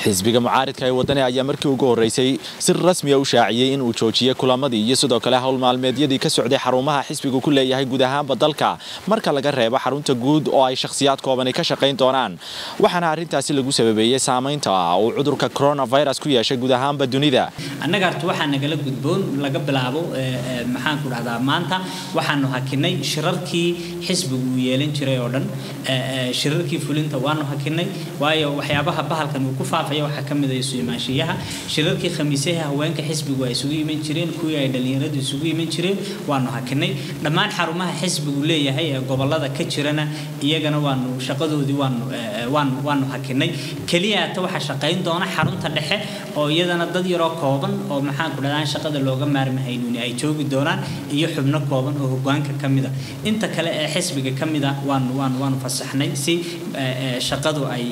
xisbiga mucaaridka ee wadani ayaa markii ugu horeysay si rasmiya u shaaciyey in uu joojiyey kulamadii iyo sidoo kale howl maalmeedyadii ka socday xarumaha xisbigu ku leeyahay guud ahaanba dalka marka laga reebo xarunta guud oo ay shakhsiyaad koobani ka shaqayn doonaan waxaana arrintaasi lagu sababeeyey saamaynta uu cudurka coronavirus ku yeeshay guud ahaanba dunida annaga horta waxaa nagala gudboon laga bilaabo maxaan ku dhahdaa maanta waxaanu hakinay shirarkii xisbigu uu yeelan jiray oo dhan shirarkii fulinta waanu hakinay waayo waxyaabaha bahalkan uu ku faafaya waxaa ka mid ah isu imaanshiyaha shirarkii khamiisaha haweenka xisbigu ay isugu iman jireen kuwii ay dhalinyaradu isugu iman jireen waanu hakinay dhammaan xarumaha xisbigu leeyahay ee gobolada ka jirana iyagana waanu shaqadoodii waanu waanu waanu hakinay keliya ta waxaa shaqayn doona xarunta dhexe oo iyadana dad yaroo kooban oo maxaan ku dhahdaa shaqada looga maarmahaynuni ay joogi doonaan iyo xubno kooban oo hogaanka ka mid a inta kale ee xisbiga ka mid a waanu waanu waanu fasaxnay si shaqadu ay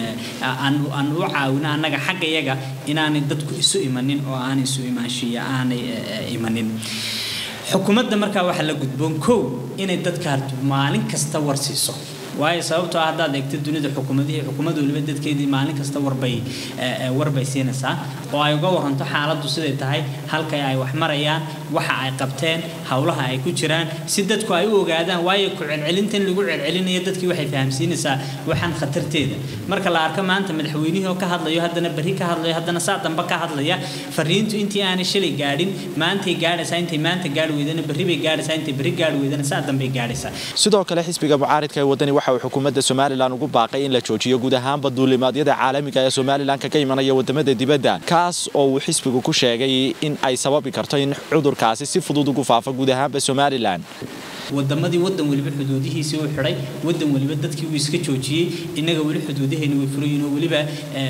aan u caawino annaga xagga yaga inaanay dadku isu imanin oo aanay isu imaanshiya aanay imanin xukuumadda markaa waxaa la gudboon kow inay dadka harto maalin kasta warsiiso waayo sababtoo ah haddaad eegto dunida xukuumadihii xukuumad waliba dadkeedii maalin kasta warbay warbay siinaysaa oo ay uga waranto xaaladdu siday tahay halkay ay wax marayaan waxa ay qabteen howlaha ay ku jiraan si dadku ay u ogaadaan waayo ku celcelintan lagu celcelinayo dadkii waxay fahamsiinaysaa waxaan khatarteeda marka la arko maanta madaxweynihii oo ka hadlayo haddana berri ka hadlayo haddana saa dambe ka hadlaya fariintu intii aanay shalay gaadhin maantay gaadhaysaa intay maanta gaadhi weydana berri bay gaadhaysaa intay berri gaadhi weydana saa dambey gaadhaysaa sidoo kale xisbiga mucaaridka ee wadani waxa uu xukuumadda somalilan ugu baaqay in la joojiyo guud ahaanba duulimaadyada caalamiga ee somalilan kaga imanaya wadamada dibadda kaas oo uu xisbigu ku sheegay in ay sababi karto in cudurkaasi si fudud ugu faafo guud ahaanba somalilan wadamadii wadan waliba xuduudihiisii uu xidhay wadan waliba dadkii uu iska joojiyey innaga weli xuduudaheena way furayiin oo weliba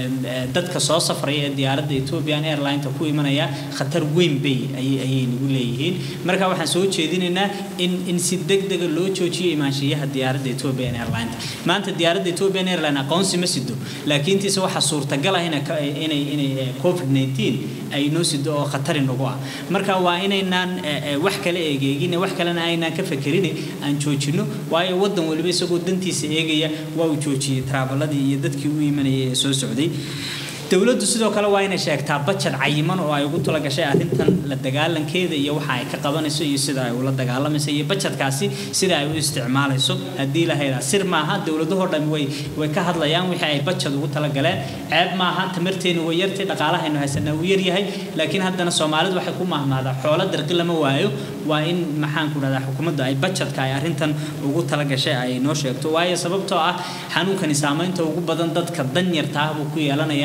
dadka soo safraya ee diyaaradda ethiopian airlineta ku imanaya khatar weyn bay ayay nagu leeyihiin marka waxaan soo jeedinaynaa in in si degdega loo joojiyo imaanshiyaha diyaaradda ethiopian airlineta maanta diyaaradda ethiopian airline aqoonsi ma sido laakiin tiise waxaa suurtagal ah inay inay covid 19 ay noo sido oo khatari nagu ah marka waa inaynaan wax kale eegeegin wax kalena aynaan ka fekerin aan joojino waayo wadan waliba isagoo dantiisa eegaya waa uu joojiyey traabaladii iyo dadkii u imanayay ee soo socday dowladdu sidoo kale waa inay sheegtaa bajad cayiman oo ay ugu talagashay arrintan la dagaalankeeda iyo waxa ay ka qabanayso iyo sida ay ula dagaalamayso iyo bajadkaasi sida ay u isticmaalayso haddii la haydaa sir maaha dowladahoo dhan way way ka hadlayaan wixii ay bajad ugu talagaleen ceeb maaha tamarteenu way yartay dhaqaalahaynu haysanaa uu yaryahay laakiin haddana soomaalidu waxay ku mahmaadaa xoolo darqi lama waayo waa in maxaan ku dhahdaa xukuumadda ay bajadka ay arrintan ugu talagashay ay noo sheegto waayo sababtoo ah xanuunkani saamaynta ugu badan dadka danyarta ah buu ku yeelanaya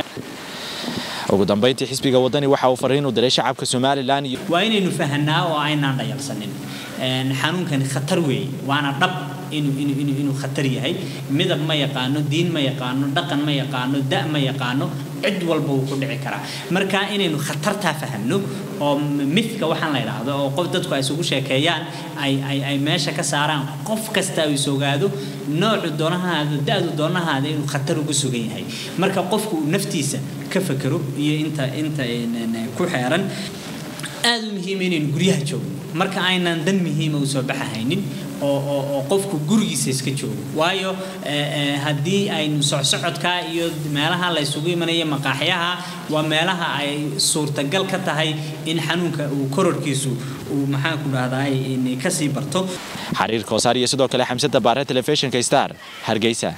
ugu dambeyntii xisbiga wadani waxa uu fariin u diray shacabka somalilan waa inaynu fahanaa oo aynaan dhayalsanin xanuunkani khatar weeye waana dhab inuu khatar yahay midab ma yaqaano diin ma yaqaano dhaqan ma yaqaano da ma yaqaano cid walba wuu ku dhici karaa marka inaynu khatartaa fahanno oo mithka waxaan la idhaahdo oo qof dadku ay isugu sheekeeyaan ay ay ay meesha ka saaraan qof kasta uu isogaado noocu doonahaada da-du doonahaada inuu khatar ugu sugan yahay marka qofku uu naftiisa ka fekero iyo inta inta ku xeeran aada u muhiima inaynu guryaha joogno marka aynaan dan muhiima u soo baxahaynin oo oo qofku gurigiisa iska joogo waayo haddii aynu socsocodka iyo meelaha la isugu imanaya maqaaxyaha waa meelaha ay suurtagal ka tahay in xanuunka uu kororkiisu uu maxaan ku dhahdaa kasii barto xariir koosaar iyo sidoo kale xamsada baare telefishinka star hargeysa